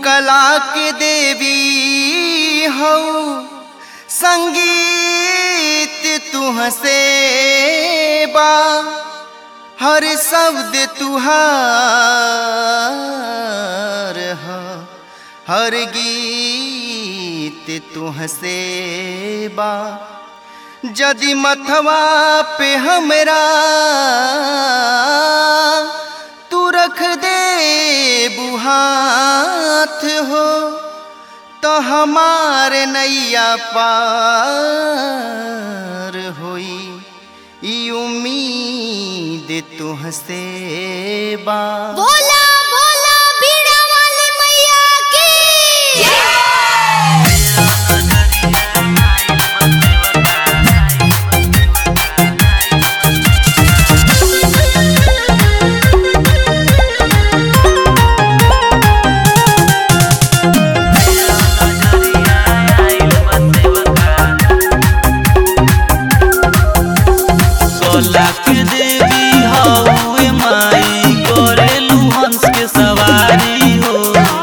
कला के देवी हो संगीत तुहसे बा हर शब्द तुहार हो हर गीत तुहसे बा जदि मथवा पे हमरा तू रख दे बुहाथ हो तो हमार नैया पार होई ई उम्मीद तुहसे बा बोला बोला बीड़ा वाली मैया की सोला के देवी हौवे माई करेलू हंस के सवारी हो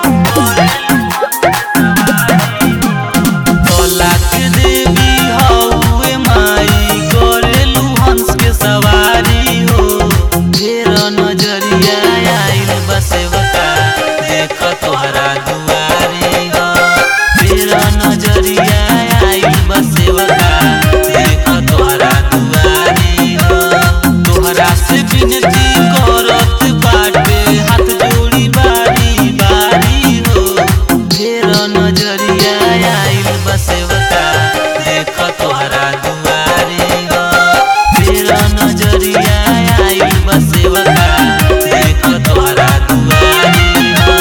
सोला के देवी हौवे माई करेलू हंस के सवारी हो ढेर नजरिया आइल बसेवका देख तोहरा दुआरी हो ढेर नजरिया आइल बसेवका देख तोहरा दुआरी हो तोहरा से विनती करत बाटे हाथ जोड़ी बारी बारी हो ढेर नजरिया आइल बसेवका देख तोहरा दुआरी हो ढेर नजरिया आइल बसेवका देख तोहरा दुआरी हो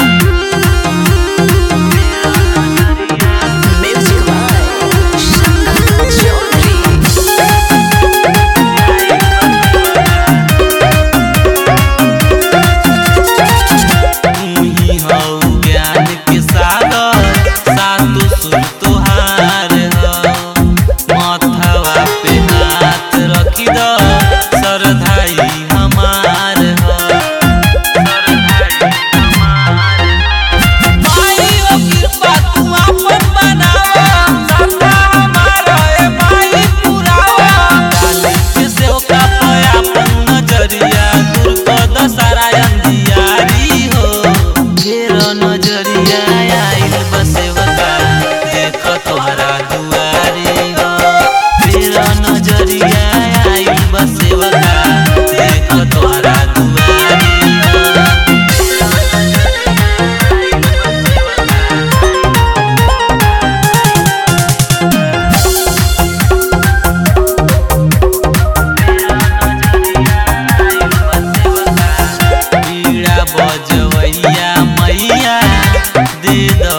म्यूजिक बाय शंकर चौधरी तुही हौ ज्ञान के सागर सातु सुर तोहार हौ माथवा पे हाथ रखी द सरधाई हमार हौ माई ओ कृपा तू आपन बनावा सदा हमारा ए माई पुरावा डाली के सेवका पे आपन नजरिया दूर क दसारा अंधियारी हो ढेर नजरिया आइल बसेवका देख तोहरा दुआरी हो ढेर नजरिया आइल बसेवका देख तोहरा दुआरी हो पीड़ा बजवैया मैया दे द